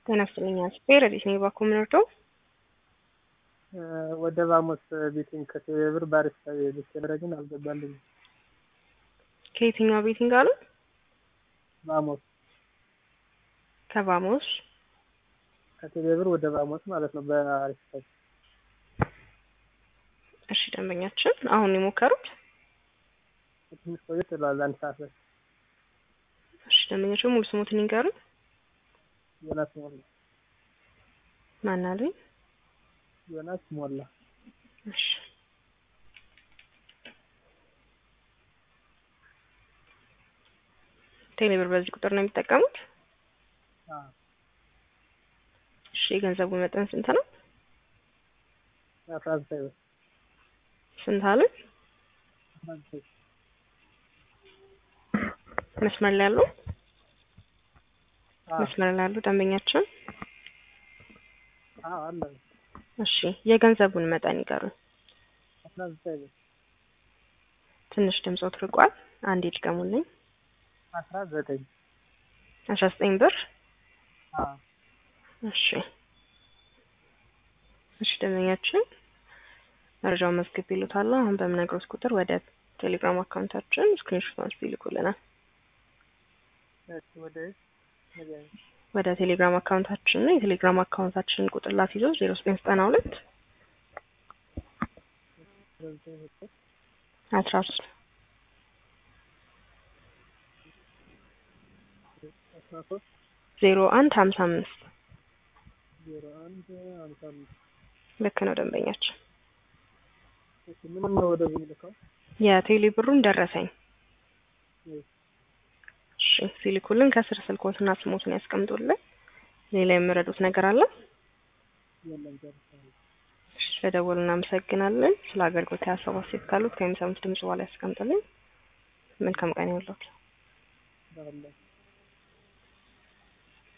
ጤና ይስጥልኝ አስቤ ረዲት ነኝ ባኮ ምንወርደው ወደ ባሞስ ቤቲንግ ከቴሌብር ባሪስታ ልትሄድ ግን አልገባልኝ። ከየትኛው ቤቲንግ አሉ? ባሞስ ከባሞስ ከቴሌብር ወደ ባሞስ ማለት ነው። በአሪስታ እሺ፣ ደንበኛችን አሁን የሞከሩት ትንሽ ቆየት ብሏል። አንድ ሰዓት ላይ እሺ፣ ደንበኛችን ሙሉ ስሙትን ይንገሩን። ዮናስ ሞላ ማን አሉኝ? ዮናስ ሞላ እሺ ቴሌብር በዚህ ቁጥር ነው የሚጠቀሙት? እሺ የገንዘቡ መጠን ስንት ነው? አስራ ዘጠኝ ብር ስንት አሉኝ? አስራ ዘጠኝ መስመር ላይ ያሉ መስመር ላይ ያሉ ደንበኛችን አዎ አለ እሺ የገንዘቡን መጠን ይቀሩን። አስራ ዘጠኝ ብር ትንሽ ድምጾት ርቋል። አንዴ ድገሙልኝ። አስራ ዘጠኝ አስራ ዘጠኝ ብር አዎ እሺ እሺ ደንበኛችን መረጃውን መዝግብ ይሉታል። አሁን በምነግሮት ቁጥር ወደ ቴሌግራም አካውንታችን ስክሪንሾት አንስቶ ይልኩልናል። እሺ ወደ ወደ ቴሌግራም አካውንታችን ነው። የቴሌግራም አካውንታችንን ቁጥር ላስይዞ ዜሮ ዘጠኝ ዘጠና ሁለት አስራ ሶስት አስራ ሶስት ዜሮ አንድ ሀምሳ አምስት ዜሮ አንድ ሀምሳ አምስት ልክ ነው ደንበኛችን። እሺ ምንም ነው ወደዚህ ልከው የቴሌ ብሩን ደረሰኝ እሺ ሲልኩልን ከስር ስልኮትና ስሞትን ያስቀምጡልን። ሌላ የምረዱት ነገር አለ? የለም ጨርሻለሁ። እሺ ስለደወሉ እናመሰግናለን። ስለ አገልግሎት ሀሳብ አስተያየት ካሉት ከሚሰሙት ድምጽ በኋላ ያስቀምጡልን። መልካም ቀን ይሁንልዎት። ባለ